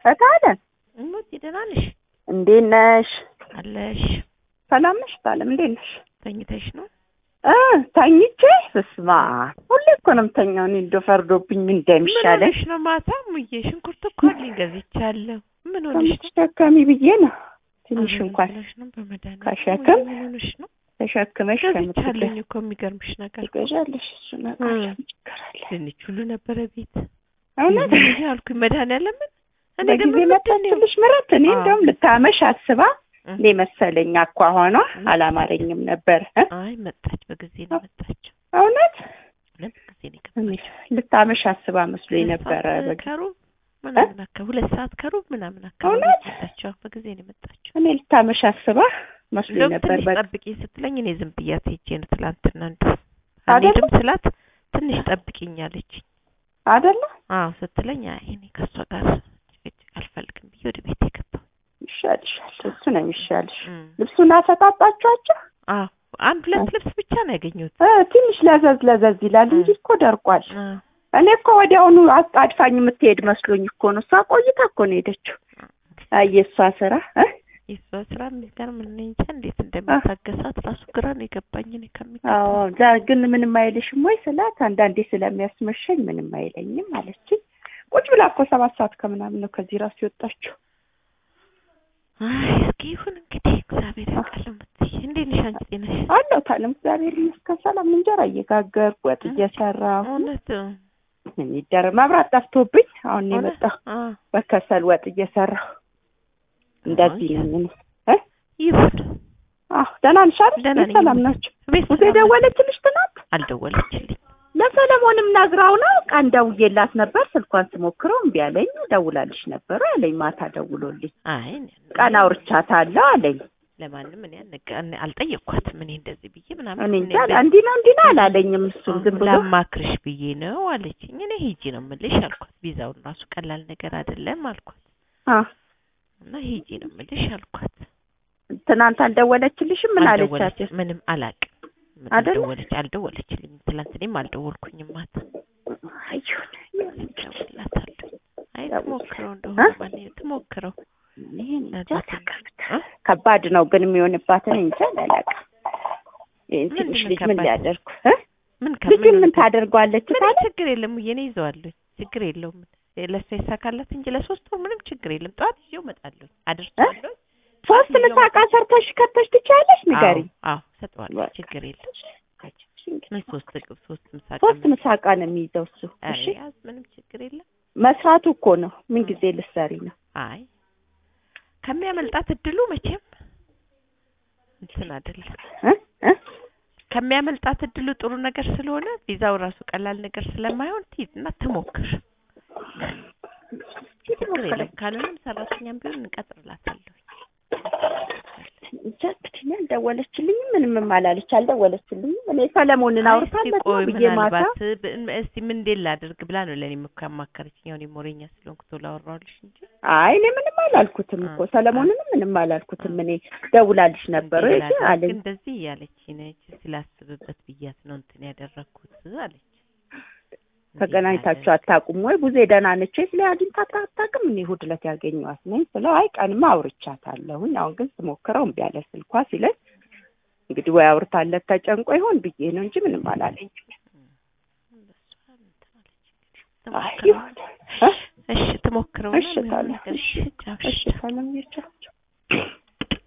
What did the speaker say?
እታለም እሞት ደህና ነሽ? እንዴት ነሽ? አለሽ? ሰላም ነሽ? እታለም እንዴት ነሽ? ተኝተሽ ነው? እ ተኝቼ ስስማ ሁሌ እኮ ነው የምተኛው። እኔ እንደው ፈርዶብኝ ምን ምን እንደሚሻለኝ ሆነሽ ነው? ማታ ሙዬ ሽንኩርት እኮ አለኝ ገዝቻለሁ። ምን ሆነሽ ነው? ከምትሸከሚ ብዬ ነው ትንሽ ኧረ እንኳን ብለሽ ነው በመድኃኒዓለም ከሸክም ሙዬ ምን ሆነሽ ነው? ተሸክመሽ ገዝቻለሁኝ ከምትገ እኮ የሚገርምሽ ነገር ትገዣለሽ። እሱ ነገር እ ምን ችግር አለ? ድንች ሁሉ ነበረ ቤት እውነት ይሄ አልኩኝ መድኃኒዓለምን እኔ ግን በጊዜ ምን ምንድን ነው መጣችልሽ ምረት። እኔ አዎ። እንደውም ልታመሽ አስባ እ እኔ መሰለኝ አኳኋኗ አላማረኝም ነበር እ አይ መጣች፣ በጊዜ ነው መጣችው። እውነት ሁለት ጊዜ ነው እኔ የገባችው። ልታመሽ አስባ መስሎኝ ሁለት ነበረ። ሰዓት በጊዜ ከሩብ ምናምን አካባቢ ሁለት ሰዓት ከሩብ ምናምን አካባቢ እውነት? መጣችው። በጊዜ ነው የመጣችው። እኔ ልታመሽ አስባ መስሎኝ እንደውም ነበር። ትንሽ በቃ ጠብቂኝ ስትለኝ እኔ ዝም ብያት ሄጄ ነው ትላንትና እንደው አይደለ? አንሄድም ስላት ትንሽ ጠብቂኝ አለችኝ። አይደለ አዎ ስትለኝ አይ እኔ ከእሷ ጋር ጭቅጭቅ አልፈልግም ብዬ ወደ ቤት የገባሁ። ይሻልሻል። እሱ ነው የሚሻልሽ። እም። ልብሱን አሰጣጣችኋቸው? አዎ አንድ ሁለት ልብስ ብቻ ነው ያገኘሁት። እ ትንሽ ለዘዝ ለዘዝ ይላል እንጂ እኮ ደርቋል። አዎ እኔ እኮ ወዲያውኑ አጣድፋኝ የምትሄድ መስሎኝ እኮ ነው። እሷ ቆይታ እኮ ነው የሄደችው። አይ የእሷ ስራ እ የእሷ ስራ የሚገርም እኔ እንጃ እንዴት እንደሚታገሳት ራሱ ግራ ነው የገባኝ። እኔ ከሚገባ አዎ ዛ ግን ምንም አይልሽም ወይ ስላት፣ አንዳንዴ ስለሚያስመሸኝ ምንም አይለኝም አለችኝ። ቁጭ ብላ እኮ ሰባት ሰዓት ከምናምን ነው ከዚህ ራሱ የወጣችው። አይ እስኪ ይሁን እንግዲህ እግዚአብሔር ያውቃል። የምትይ እንዴት ነሽ አንቺ? ጤነሽ አለው ታለም እግዚአብሔር ይመስገን ሰላም። እንጀራ እየጋገርኩ ወጥ እየሰራሁ እውነት ምን ይደረግ መብራት ጠፍቶብኝ አሁን ነው እውነት? የመጣሁ። አዎ በከሰል ወጥ እየሰራሁ እንደዚህ አይ፣ ነው። ምን እ ይሁን አዎ ደህና ነሽ አይደል? ደህና ነኝ። ሰላም ናቸው። ቤት ሙሴ ሰላም ናቸው? ደወለችልሽ ትናንት? አልደወለችልኝ። ለሰለሞንም ነግራው ነው ቀን ደውዬላት ነበር። ስልኳን ስሞክረው እምቢ አለኝ። ደውላልሽ ነበር አለኝ። ማታ ደውሎልኝ አይ እኔ ቀን አውርቻታለሁ አለኝ። ለማንም እኔ አልነገ- እኔ አልጠየቅኳትም። እኔ እንደዚህ ብዬ ምናምን እኔ እኔ እንጃ በ- እንዲህ ነው እንዲህ ነው አላለኝም። እሱም ዝም ብሎ ላማክርሽ ብዬ ነው አለችኝ። እኔ ሂጂ ነው የምልሽ አልኳት። ቪዛውን ራሱ ቀላል ነገር አይደለም አልኳት አ እና ሂጂ ነው የምልሽ አልኳት። ትናንት አልደወለችልሽም? ምን አለቻት? አልደወለች- ምንም አላውቅም። ምን አይደለ? አልደወለች አልደወለችልኝም። ትላንት እኔም አልደወልኩኝም ማታ አይሁን እደውልላታለሁ። አይ ደውል። ትሞክረው እ? እንደሆነ ማን ትሞክረው ይሄን እንጃ ናት። ተከፍታ እ? ከባድ ነው ግን የሚሆንባትን እንጃ አላውቅም። ይሄን ምንድን ትንሽ ነው ልጅ ምን ከባድ? ሊያደርጉ እ? ምን ልጅ ከምን ምን ታደርጓለች ምንም ታዲያ? ችግር የለም። እየኔ ይዘዋለሁ ችግር የለውም። ለእሷ ይሳካላት እንጂ ለሶስት ወር ምንም ችግር የለም። ጠዋት ይዤው እመጣለሁ አደርሰዋለሁ። ሶስት ምሳቃ ሰርተሽ ከተሽ ትችያለሽ? ንገሪኝ። አዎ ሰጠዋለሁ። በቃ። ችግር የለም። ምን ሶስት እቅብ ሶስት ምሳቃ ሶስት ምሳቃ ነው የሚይዘው እሱ። ኧረ እሺ ያዝ ምንም ችግር የለም። መስራቱ እኮ ነው። ምን ጊዜ ልትሰሪ ነው? አይ ከሚያመልጣት እድሉ መቼም እንትን አይደለም። እ? እ? ከሚያመልጣት እድሉ ጥሩ ነገር ስለሆነ ቪዛው ራሱ ቀላል ነገር ስለማይሆን ትይዝ እና ትሞክር። ችግር የለም። ካልሆነም ሰራተኛም ቢሆን እንቀጥርላታለሁ። እንጃ እንግዲህ አልደወለችልኝም፣ ምንም አላለች፣ አልደወለችልኝም። እኔ ሰለሞንን አይ አውርታለት እስቲ ነው ቆይ ብዬ ማታ ምናልባት ብ- እስቲ ምን እንዴት ላድርግ ብላ ነው ለእኔ እኮ ያማከረችኝ። ያው እኔ ሞረኛ ስለሆንኩ ቶሎ አወራሁልሽ እንጂ አይ እኔ ምንም አላልኩትም እኮ አ- ሰለሞንንም ምንም አላልኩትም። እኔ ደውላልሽ ነበር ወይ እንዴት ላድርግ አለኝ። እንደዚህ እያለች ነች ስላስብበት ብያት ነው እንትን ያደረግኩት አለች። ተገናኝታችሁ አታውቁም ወይ? ቡዜ ደህና ነች ወይ? ስለ አግኝታት አታውቅም። እኔ እሑድ ዕለት ያገኘኋት ነኝ ስለው አይ ቀንማ አውርቻታለሁኝ፣ አሁን ግን ስሞክረው እምቢ አለ ስልኳ ሲለኝ እንግዲህ ወይ አውርታለት ተጨንቆ ይሆን ብዬ ነው እንጂ ምንም አላለኝም። አይ ይሁን እ? እሺ ትሞክረው እሺ ታዲያ። እሺ ቻው፣ እሺ እሺ ሰላም ይርቻ